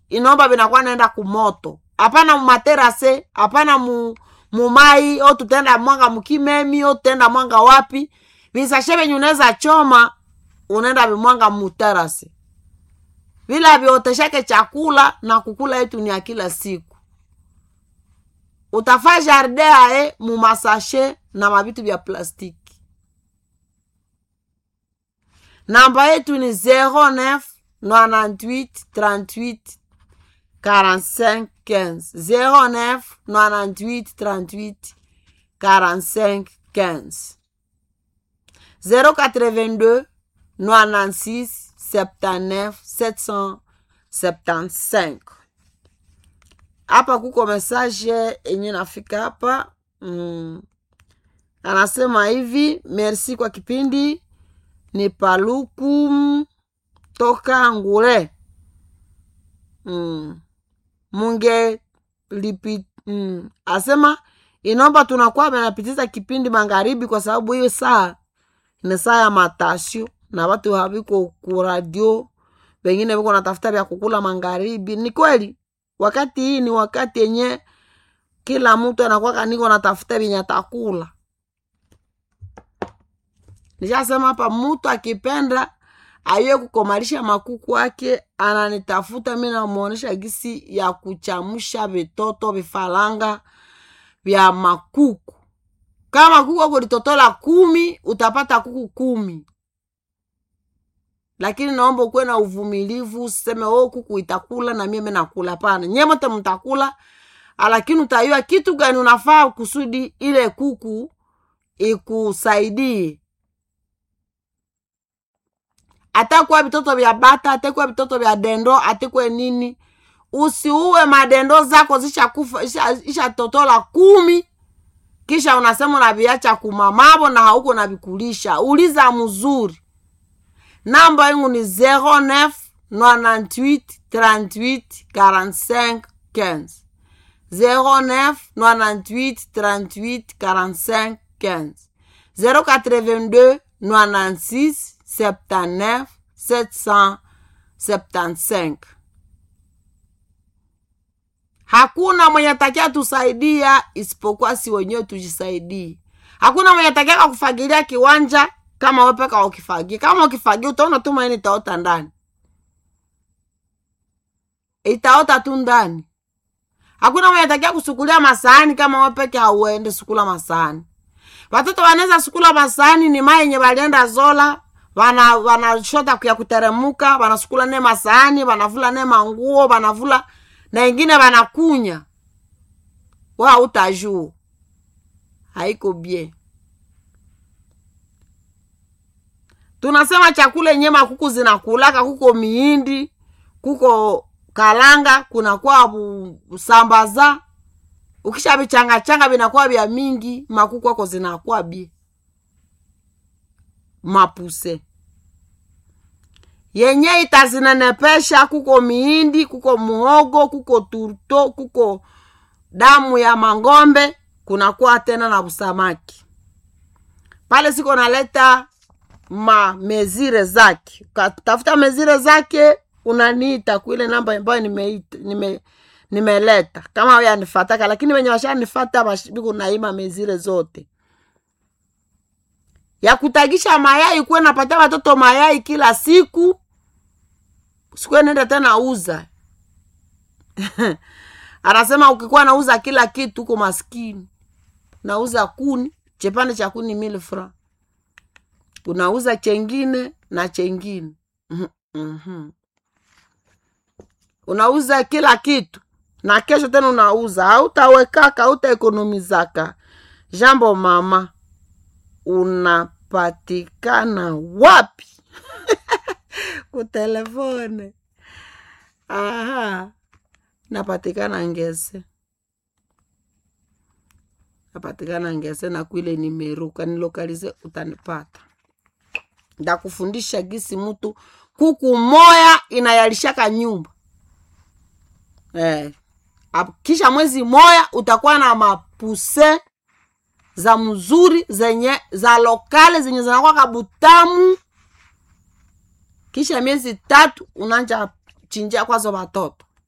inomba vinakuwa naenda kumoto hapana mumaterase hapana mu mumai o tutenda mwanga mukimemi o tutenda mwanga wapi visashe venye unaweza choma unaenda vimwanga muterase vila vioteshake chakula na kukula yetu ni ya kila siku utafa jardin aye mumasashe na mavitu vya plastiki namba yetu ni 09 98 38 45 15 09 98 38 45 15 082 96 79 775 hapa kuko message yenye nafika hapa mm. anasema hivi merci kwa kipindi ni paluku toka ngule mm. munge lipi mm. asema inomba tunakuwa menapitiza kipindi magharibi kwa sababu hiyo saa ni saa ya matasio na watu haviko kuradio wengine viko natafuta vya kukula magharibi ni kweli wakati hii ni wakati yenye kila mtu anakuwa kaniko natafuta vyenye atakula nishasema hapa mtu akipenda aiwe kukomalisha makuku ake ananitafuta mi namwonyesha gisi ya kuchamusha vitoto vifaranga vya makuku kama kuku ako litotola kumi utapata kuku kumi lakini naomba ukuwe na uvumilivu useme o kuku itakula na mimi nakula hapana nyemote mtakula lakini utayua kitu gani unafaa kusudi ile kuku ikusaidie atakuwa vitoto vya bata atakuwa vitoto vya dendo atekwe nini usiuwe madendo zako zishakufa ishatotola isha kumi kisha unasema unaviacha kumamavo na hauko navikulisha uliza mzuri namba yangu ni 09 98 38 45 15 09 98 38 45 15 082 96 79 775 hakuna mwenye takia tusaidia isipokuwa si wenyewe tujisaidie hakuna mwenye takiaka kufagilia kiwanja kama wepeka ukifagia kama ukifagia utaona tu maini itaota ndani itaota tu ndani hakuna mwenye takia kusukulia masahani kama wepeke hauende sukula masahani watoto wanaweza sukula masahani ni mai yenye walienda zola wana wanashota ya kuteremuka wanasukula ne masahani wanavula ne manguo wanavula na ingine wanakunya wa utajuu haiko bie tunasema chakula yenye makuku zinakulaka kuko miindi kuko kalanga kunakuwa sambaza ukisha vichangachanga vinakuwa vya mingi makuku ako zinakuwa bie mapuse yenye itazinenepesha kuko miindi kuko muhogo kuko turto kuko damu ya mangombe kunakuwa tena na usamaki pale siko naleta ma mezire zake ukatafuta mezire zake unaniita kuile namba ambayo nimeleta nime, nime kama yanifataka lakini wenye washanifata biko naima mezire zote ya kutagisha mayai kuwe napatia watoto mayai kila siku sikuwe nenda tena uza anasema ukikuwa nauza kila kitu huko maskini nauza kuni chepande cha kuni mili fra unauza chengine na chengine mm-hmm. unauza kila kitu na kesho tena unauza hautawekaka hautaekonomizaka jambo mama unapatikana wapi kutelefone aha napatikana ngese napatikana ngese na kwile nimeru ukanilokalize utanipata ndakufundisha gisi mtu kuku moya inayalishaka nyumba eh. kisha mwezi moya utakuwa na mapuse za mzuri zenye za lokale zenye zinakuwa kabutamu kisha miezi tatu unanja chinjia kwazo watoto